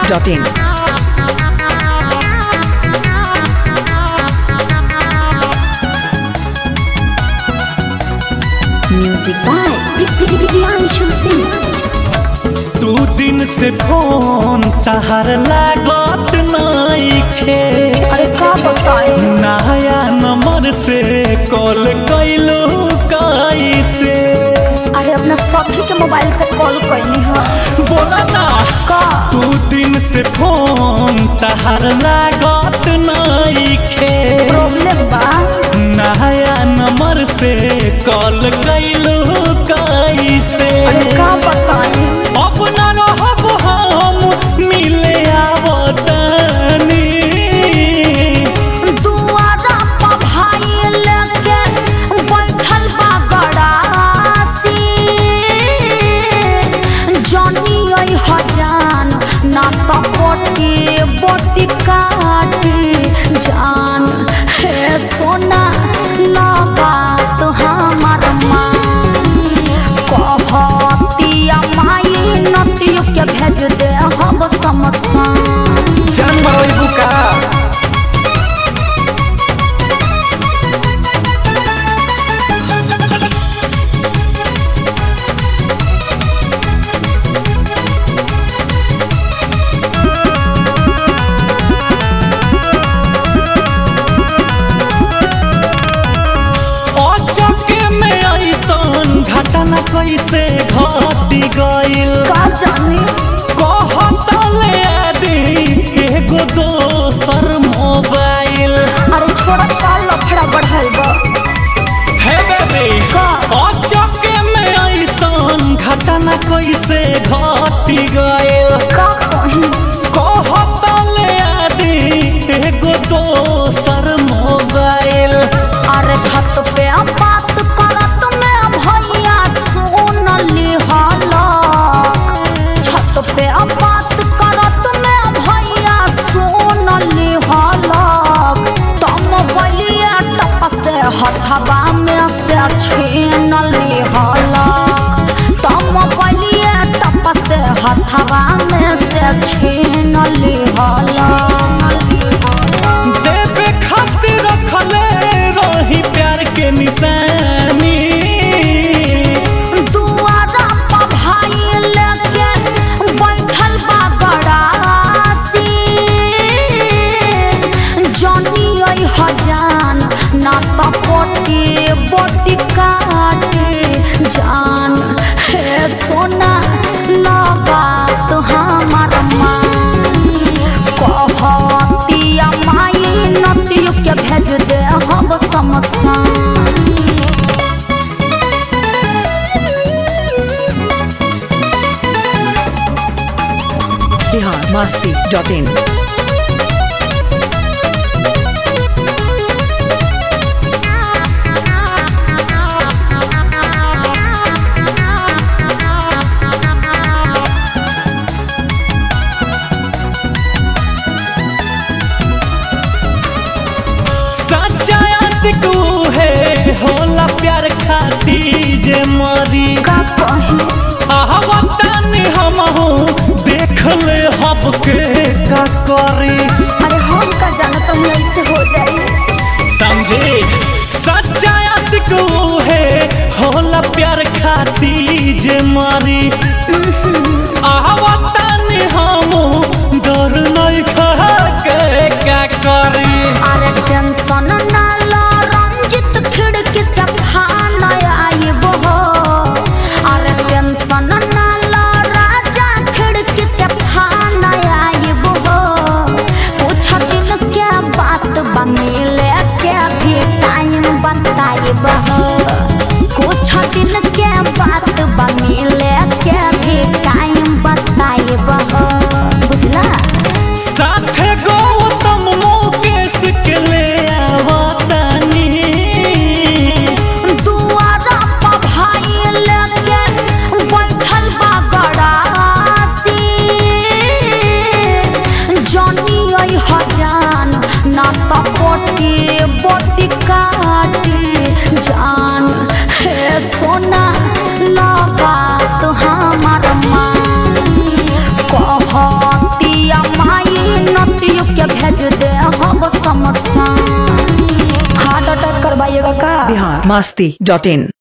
masti.in. Music by Priyanshu Singh. दू दिन से फोन तहर लागत नइखे अरे का बताए नया नंबर से कॉल कैलो कैसे अरे अपना सखी के मोबाइल से कॉल कैनी है बोला ना का दू दिन से फोन तहर लागत नइखे प्रॉब्लम बा नया नंबर से कॉल कैलो कैसे अरे का बताए अपना रहब हम मिले आवतनी दुआरा पर भाई लेके बैठल बा गड़ासी जानी आई हजान ना तो बोटी बोटी काटी जान हे सोना लगा तो हमार माँ कहतिया माई नतियो के भेज दे हम समसान जान मरई बुका अचके में ऐसन घटना कैसे घटी गइल का जाने कहतले आदि एगो दोसर मोबाइल अरे छोड़ा का लफड़ा बढ़ल बा हे बेबी का? अचके में ऐसन घटना कैसे घटी गइल का कहीं कहतले आदि एगो दोसर मोबाइल अरे छत पे बात करत में भैया सुन लिहलक छत पे बात करत में भैया सुन लिहलक तम बलिया टप से हथवा में से छीन लिहलक तम बलिया टप से हथवा में से छीन लिहलक देवे खातिर रखले रही प्यार के निशानी दुआरा पर भाई लेके बैठल बा गड़ासी जानी आई हजान ना तो पोटी बोटी काटे जान हे सोना लगा तो हमार माँ कहतिया माई नतियो के भेज दे हम समसान Bihar masti.in. सच्चा आशिक है होला प्यार खाती जे मरी का कहीं आहवतन हम देख ले हब के का करी अरे हम का जाना तुम ऐसे हो जाए समझे सच्चा आशिक है होला प्यार खाती जे मरी आहवतन हम डर नहीं खा के का करी अरे टेंशन ना लो रंजित खिड़की से फान आई वो अरे टेंशन ना लो राजा खिड़की से फान आई वो पूछ दिन क्या बात बनेले क्या भी टाइम बताई बहो कुछ दिन क्या बात बनेले क्या भी masti.in.